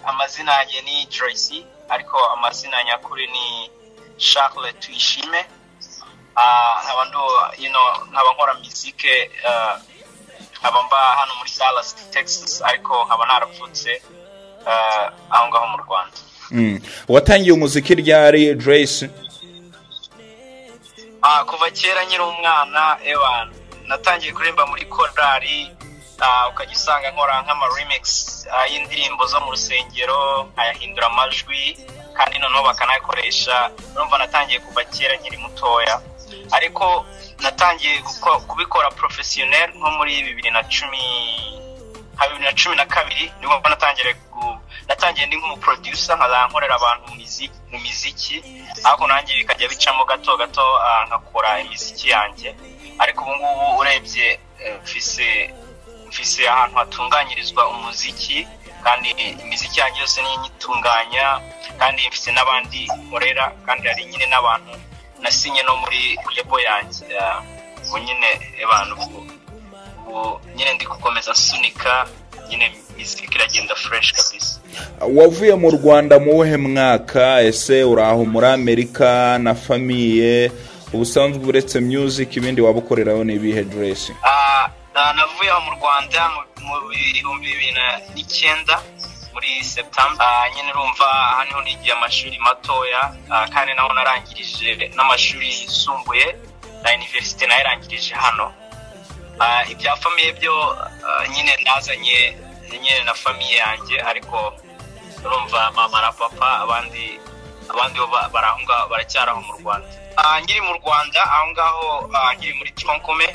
amazina yanjye ni Tracy ariko amazina nyakuri ni Charles tuyishime nkaba nkaba nkora mizike nkaba mba hano muri Dallas Texas ariko nkaba narapfutse aho ngaho mu rwanda watangiye umuziki ryari Joyce kuva kera nyiri umwana ewan natangiye kuririmba muri korari ukajya usanga nkora nk'amaremikisi y'indirimbo zo mu rusengero nkayahindura amajwi kandi noneho bakanayakoresha urumva natangiye kuva kera nkiri mutoya ariko natangiye kubikora porofesiyoneri nko muri bibiri na cumi nka bibiri na cumi na kabiri nibwo natangiye natangiye ndi nk'umuproducer nkazajya nkorera abantu mu miziki ariko nanjye bikajya bicamo gato gato nkakora imiziki yanjye ariko ubu ngubu urebye mfise ahantu hatunganyirizwa umuziki kandi imiziki yanjye yose niyo nyitunganya kandi mfise n'abandi nkorera kandi hari nyine n'abantu nasinye no muri lebo yanjye ubu nyine abantu ubu nyine ndi gukomeza nsunika nyine mizika iragenda fureshi kabisa wavuye mu rwanda mu wuhe mwaka ese uri aho muri amerika na famiye ubusanzwe uretse music ibindi waba ukoreraho ni ibihe diresi navuye aho mu rwanda mu bihumbi bibiri n'icyenda muri septamba nyine urumva hano nigiye amashuri matoya kandi naho narangirije n'amashuri yisumbuye na iniverisite nayarangirije hano ibya famiye byo nyine nazanye nyine na famiye yanjye ariko urumva mama na papa abandi abandi bari aho ngaho baracyari aho mu rwanda nkiri mu rwanda aho ngaho nkiri muri tronkume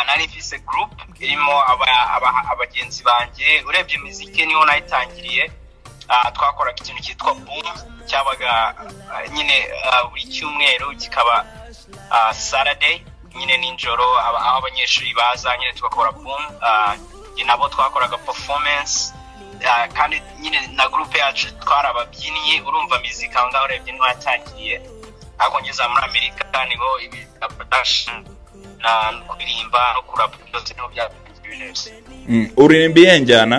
nari mfise gurupe irimo abagenzi banjye urebye imiziki niho nayitangiriye twakoraga ikintu cyitwa bumu cyabaga nyine buri cyumweru kikaba saradeyi nyine nijoro aho abanyeshuri baza nyine tugakora bumu nabo twakoraga performance kandi nyine na gurupe yacu twari ababyinnyi urumva mizika aho ngaho urebye niho yatangiriye ariko ngeze muri amerika niho ibi na production na kuririmba no kurapa byose niho byatangiye neza uririmba iyihe njyana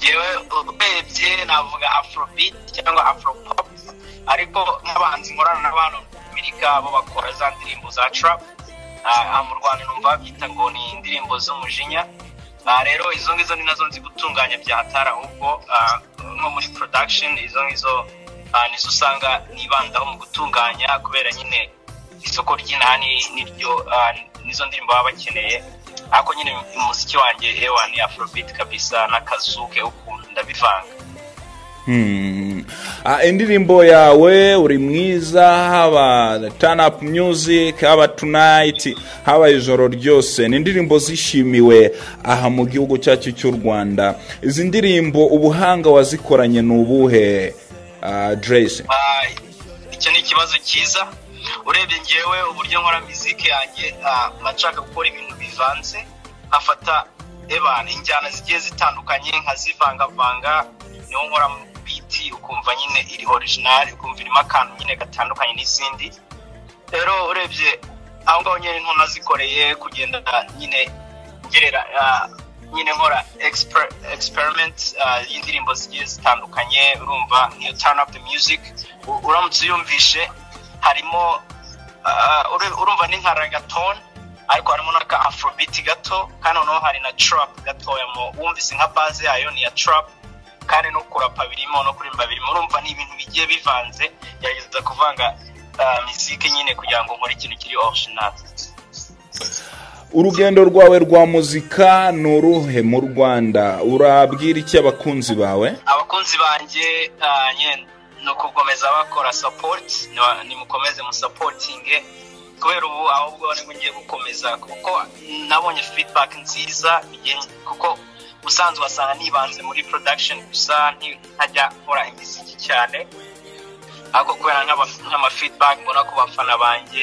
yewe urebye navuga afrobeat cyangwa afropop ariko nk'abahanzi nkorana n'abantu muri amerika bo bakora za ndirimbo za trap mu rwanda numva babyita ngo ni indirimbo z'umujinya rero izo ngizo ni nazo nzi gutunganya bya hatari ahubwo nko muri production izo ngizo nizo usanga nibandaho mu gutunganya kubera nyine isoko ry'inani niryo nizo ndirimbo baba bakeneye ariko nyine umuziki wanjye ewa ni afrobeat kabisa n'akazuke ukuntu ndabivanga indirimbo yawe uri mwiza haba tani apu myuzike haba tunayiti haba ijoro ryose ni indirimbo zishimiwe aha mu gihugu cyacu cy'u rwanda izi ndirimbo ubuhanga wazikoranye ni ubuhe deresi icyo ni ikibazo cyiza urebye ngewe uburyo nkora miziki yanjye nshaka gukora ibintu bivanze nkafata injyana zigiye zitandukanye nkazivangavanga niho nkora biti ukumva nyine iri orijinali ukumva irimo akantu nyine gatandukanye n'izindi rero urebye aho ngaho nyine nto nazikoreye kugenda nyine ngerera nyine nkora egisiperimenti y'indirimbo zigiye zitandukanye urumva nk'iyo tani apu miyuziki uramutse uyumvishe harimo urumva ni nka ragatoni ariko harimo n'aka afrobiti gato kandi noneho hari na turapu gatoya mu wumvise nka baze yayo ni iya turapu kandi no kurapa birimo no kurimba birimo urumva ni ibintu bigiye bivanze gerageza kuvanga miziki nyine kugira ngo nkore ikintu kiri orijinali urugendo rwawe rwa muzika ni uruhe mu rwanda urabwira iki abakunzi bawe abakunzi banjye ni ukukomeza bakora sapoti nimukomeze musapotinge kubera ubu ahubwo nibwo ngiye gukomeza kuko nabonye fidibaki nziza kuko ubusanzwe wasanga nibanze muri production gusa ntajya nkora imiziki cyane ariko kubera nk'amafeedback mbona ku bafana banjye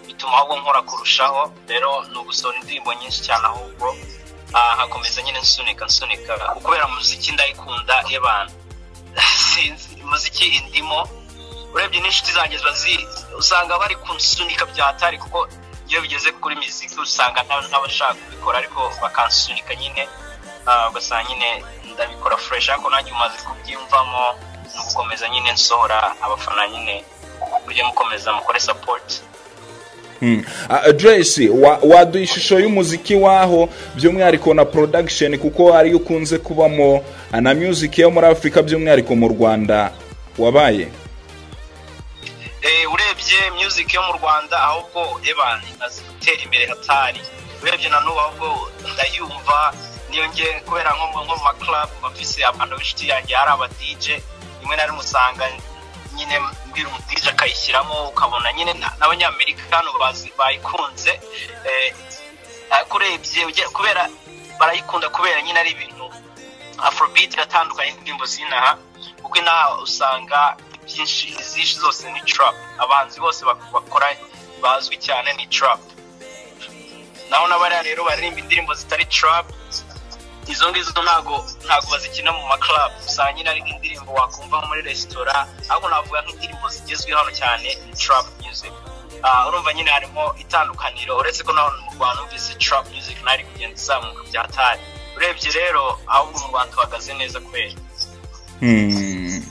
bituma ahubwo nkora kurushaho rero ni ugusohora indirimbo nyinshi cyane ahubwo nkakomeza nyine nsunika nsunika kubera muziki ndayikunda y'abantu sinzi muziki indimo urebye n'inshuti zanjye ziba usanga bari kunsunika bya hatari kuko iyo bigeze kuri miziki usanga n'abashaka kubikora ariko bakansunika nyine ah, ugasanga nyine ndabikora fureshi ariko nanjye umaze kubyiyumvamo ni ugukomeza nyine nsohora abafana nyine mujye mukomeza mukore sapoti adresi waduha ishusho y'umuziki waho by'umwihariko na porodagisheni kuko ariyo ukunze kubamo na muziki yo muri afurika by'umwihariko mu rwanda wabaye Eh, urebye music yo mu rwanda ahubwo eban imaze gutera imbere hatari urebye na n'ubu ahubwo ndayumva niyo nge kubera nko mu nko mu maclub bafise abantu b'inshuti yanjye hari aba DJ rimwe na rimwe usanga nyine mbwira umu DJ akayishyiramo ukabona nyine na- n'abanyamerikano bazi- bayikunze eh, ariko urebye uge- kubera barayikunda kubera nyine ari ibintu afrobeat iratandukanye n'indirimbo z'inaha kuko inaha usanga ibyinshi izishi zose ni trap abahanzi bose bak- bakora bazwi cyane ni trap naho n'abariya rero baririmba indirimbo zitari trap izo ngizo ntago ntago bazikina mu maclub usanga nyine ari nk'indirimbo wakumva nko muri resitora ahubwo navuga nk'indirimbo zigezweho hano cyane ni trap music Ah, urumva nyine harimo itandukaniro uretse ko naho mu rwanda numvise trap music naho iri kugenda izamuka byatari urebye rero ahubwo mu rwanda tuhagaze neza kubera Hmm.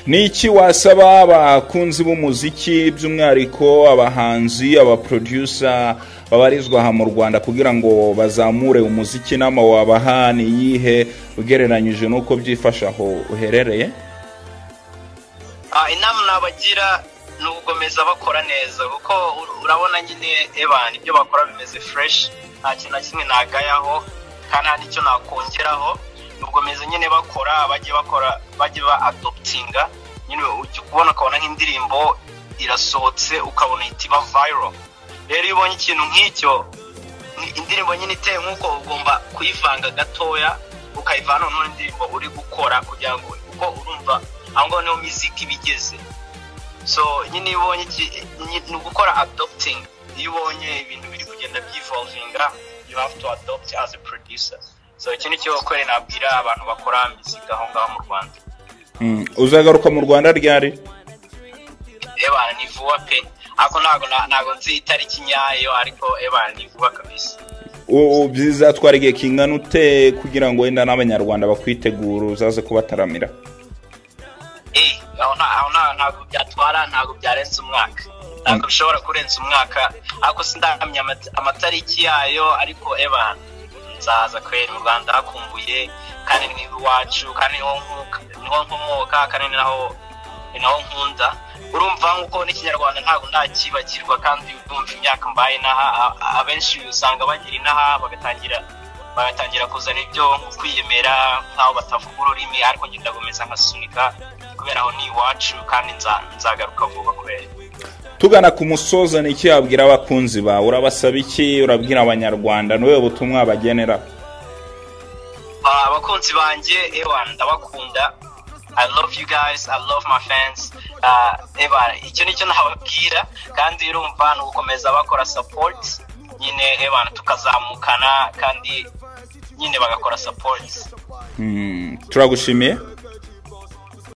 Ni iki wasaba abakunzi b'umuziki by'umwihariko abahanzi abaproducer babarizwa aha mu rwanda kugira ngo bazamure umuziki n'ama wabaha ni iyihe ugereranyije n'uko byifasha aho uherereye Ah, inama nabagira ni ugukomeza bakora neza kuko ur- urabona nyine evan ibyo bakora bimeze fresh nta kintu na kimwe nagayaho kandi nta n'icyo nakongeraho ni ugukomeza nyine bakora bajye bakora bajye ba adoptinga nyine ujya kubona ukabona nk'indirimbo irasohotse ukabona ihita iba viral rero iyo ubonye ikintu nk'icyo ni indirimbo nyine iteye nk'uko ugomba kuyivanga gatoya ukayivana n'indi ndirimbo uri gukora kugira ngo kuko urumva aho ngaho niho miziki iba igeze so nyine iyo ubonye iki- ni- ni ugukora adopting iyo ubonye ibintu biri kugenda byivolvinga you have to adopt as a producer so iki ni cyo kore nabwira abantu bakora miziki aho ngaho mu rwanda Hmm. uzagaruka mu rwanda ryari ebana ni vuba pe ariko ntabwo na- ntabwo nzi itariki nyayo ariko ebana ni vuba kabisa U- u- bizatwara igihe kingana ute kugira ngo wenda n'abanyarwanda bakwitegura uzaze kubataramira Eh, aho nta- aho nta- ntabwo byatwara ntabwo byarenze umwaka ntabwo bishobora kurenza umwaka ariko sindamenya amata- amatariki yayo ariko eba nzaza kubera mu rwanda hakumbuye kandi ni iwacu kandi niho nkuka- niho nkomoka kandi ni naho ni naho nkunda urumva nk'uko n'ikinyarwanda ntabwo ndakibagirwa kandi urumva imyaka mbaye inaha a- a- abenshi usanga bagira inaha bagatangira bagatangira kuzana ibyo kwiyemera nk'aho batavuga ururimi ariko njye ndakomeza nkasunika kubera aho ni iwacu kandi nza- nzagaruka vuba kubera tugana ku musozo ni iki wabwira abakunzi bawe urabasaba iki urabwira abanyarwanda ni butumwa bagenera Ah, abakunzi banjye ewa ndabakunda i love you guys i love my fans Ah, eba icyo nicyo nababwira kandi urumva ni ugukomeza bakora support nyine ewa tukazamukana kandi nyine bagakora support Hmm, turagushimiye